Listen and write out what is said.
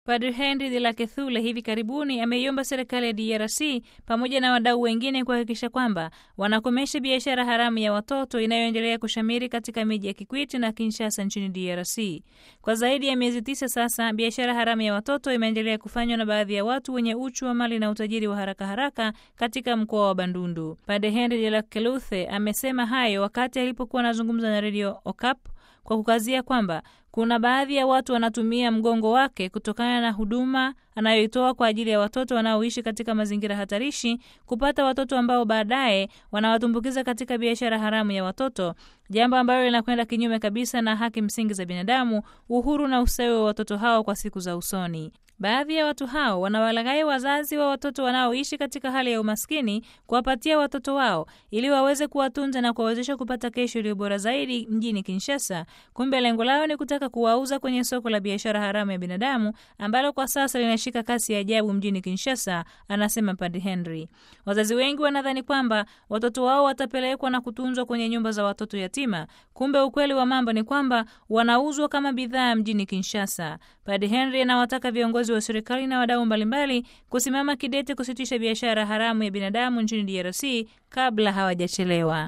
Padre Henry de la Kethule hivi karibuni ameiomba serikali ya DRC pamoja na wadau wengine kuhakikisha kwamba wanakomesha biashara haramu ya watoto inayoendelea kushamiri katika miji ya Kikwiti na Kinshasa nchini DRC. Kwa zaidi ya miezi tisa sasa, biashara haramu ya watoto imeendelea kufanywa na baadhi ya watu wenye uchu wa mali na utajiri wa haraka haraka katika mkoa wa Bandundu. Padre Henry de la Keluthe amesema hayo wakati alipokuwa anazungumza na redio Okap kwa kukazia kwamba kuna baadhi ya watu wanatumia mgongo wake kutokana na huduma anayoitoa kwa ajili ya watoto wanaoishi katika mazingira hatarishi kupata watoto ambao baadaye wanawatumbukiza katika biashara haramu ya watoto, jambo ambalo linakwenda kinyume kabisa na haki msingi za binadamu, uhuru na ustawi wa watoto hao kwa siku za usoni. Baadhi ya watu hao wanawalaghai wazazi wa watoto wanaoishi katika hali ya umaskini kuwapatia watoto wao ili waweze kuwatunza na kuwawezesha kupata kesho iliyo bora zaidi mjini Kinshasa. Kumbe lengo lao ni kutaka kuwauza kwenye soko la biashara haramu ya binadamu ambalo kwa sasa linashika kasi ya ajabu mjini Kinshasa, anasema Padre Henry. Wazazi wengi wanadhani kwamba watoto wao watapelekwa na kutunzwa kwenye nyumba za watoto yatima. Kumbe ukweli wa mambo ni kwamba wanauzwa kama bidhaa mjini Kinshasa. Padre Henry anawataka viongozi wa serikali na wadau mbalimbali kusimama kidete kusitisha biashara haramu ya binadamu nchini DRC kabla hawajachelewa.